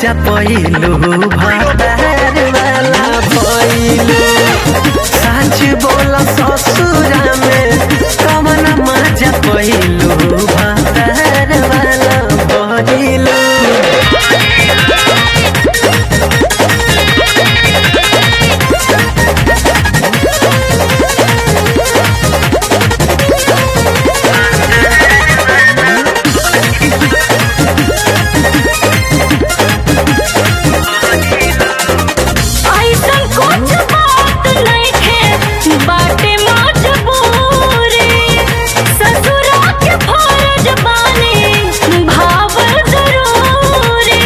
मजा पहिलू भातार वाला पहिलू सच बोला ससुरा में कवन मजा पहिलू भातार वाला पहिलू ऐसन कुछ बात नइखे बाटे मजबूरी ससुरा के फर्ज बानी भावल जरूरी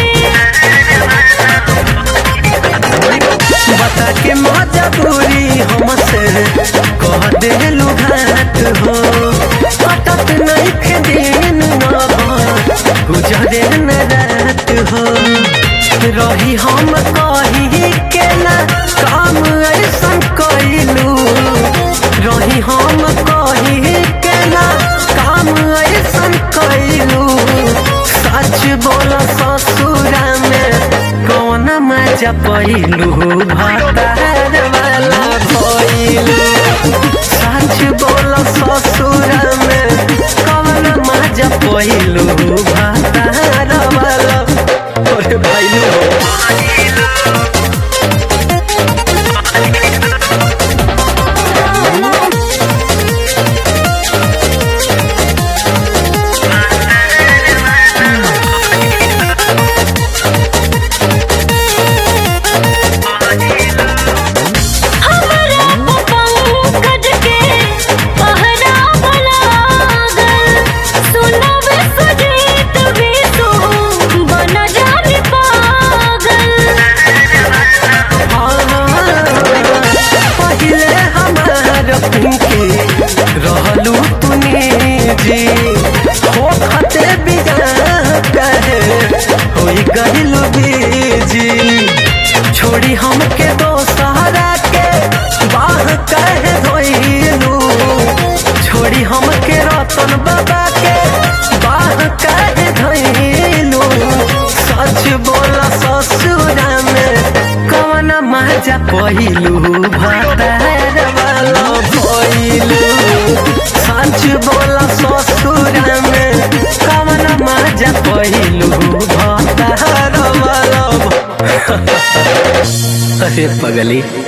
बता के मजबूरी हमसे कह देलू घाट हो कटत नहीं के दिन गुजरे न रात हो रही हम कही के ना काम ऐसन कैलू रही हम कही के ना काम ऐसन कैलू सच बोल ससुरा में कौन मजा पहिलू भातार वाला भइलू सच बोल ससुरा में कौन मजा पहिलू भातार वाला ओरे भइलू हमरा पंकज के पहरा बनागल सुनब सुजीत विसु बन जानी पागल पहिले हमार पिंकी रहलू तूने जी हो खते बिना कहे होई गहिलू बीजी छोड़ी हमके दोसहरा के बाह कहे धोइलू छोड़ी हमके रतन बाबा के बाह कहे धोइलू सच बोला ससुरा में कवन मजा पहिलू भातार वाला भइलू सच बोला ससुरा में कवन मजा पहिलू भातार वाला भ- अरे पगली